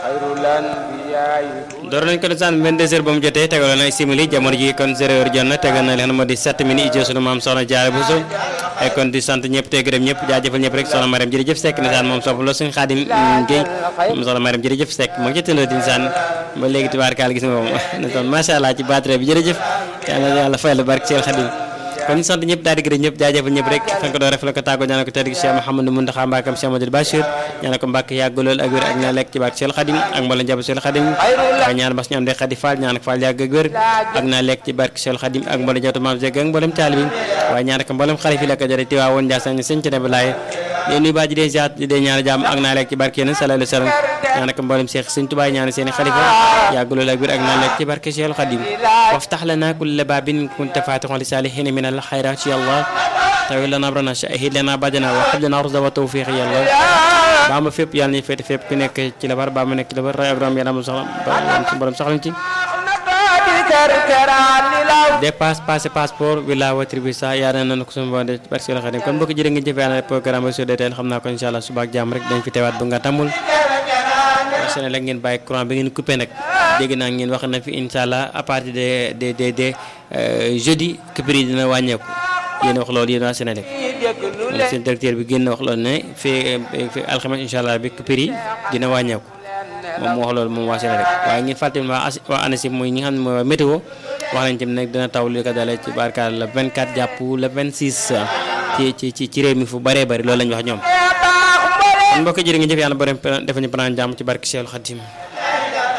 door nañ ko di sant 22 heures ba mu jotee tegaloon na ay simili jamono ji kon 0 heure jot na tegal na leen moo di 7 minutes ijoo sunu maam soxna Jaara Buso ay kon di sant ñëpp te gërëm ñëpp jaajëfal ñëpp rek soxna Mariam jërëjëf Seck ne saan moom sopp la suñu Xaadim Géey moom soxna Mariam jërëjëf Seck moo ngi ci tëndoo din saan ba léegi tubaarkaal gis nga moom ne son macha allah ci batterie bi jërëjëf yàlla yàlla fay la barke Seel Xaadim kon ñu sant ñëpp daal di gërëm ñëpp jaajëfal ñëpp rek fan ko doon ref la ko tàggoo ñaanal ko tedd gi Cheikh Mouhamadou Mountakha Mbackam Cheikh Amadou Bachir ñaanal ko Mbàkke yàgg lool ak wér ak na lekk ci barke Cheikh Khadim ak mboolem njaboot Cheikh Khadim waaye ñaan bas ñu am de Khadi Fall ñaan ko Fall yàgg ak wér ak na lekk ci barke Cheikh Khadim ak mboolem njabootu maam Zeg ak mboolem taalibi waaye ñaan ko mboolem xalifi la ko jëre ti waa woon Ndiassane sëñ ci ne balaaye di nuyu baa ji dee ziat di dee ñaan jàmm ak naa lekk ci barke yéen sallallahu alayhi wa sallam ñaan ko mboolem Cheikh sëñ Tuubaa ñaan seen i xalifa yàgg lool ak wér ak na lekk ci barke Cheikh Khadim waftax lana kulla baabin kunta faatixan li saalihiina min al xayraat ya Allah tawil lana amrana shahid lana badana wa hab lana rusda wa tawfiq ya Allah baa ma fépp yàlla nañu féete fépp ku nekk ci la bar baa ma nekk ci la bar ray ak ram yàlla am soxla ba borom soxlañ ci dépasse passé passeport villa watri sa yaa na nan ko suñu bonde barke Seydou Khadim kon mbokk jërë ngeen jëf yàlla programme ba sudee teel xam naa ko incha allah suba ak jàmm rek dañ fi teewaat bu nga tàmmul sene la ngeen bàyyi courant bi ngeen coupé nag dégg naa ngeen wax na fi incha allah à partir de de de de jeudi coupure yi dina wàññeeku yéen wax loolu yéen waa Sénélec moom seen directeur bi génn wax loolu ne fii fii alxames incha allah bi coupure yi dina wàññeeku moom moo wax loolu moom waa Sénélec waaye ngeen fàttali waa waa ANACIM mooy ñi nga xam ne mooy waa météo wax nañ tamit nag dina taw li ko dalee ci barkaal le 24 jàpp le 26 ci ci ci ci réew mi fu bëree bëri loolu lañ wax ñoom kon mbokk jërë ngeen jëf yàlla borom defa ñu panaan jàmm ci barke Seexul Xadim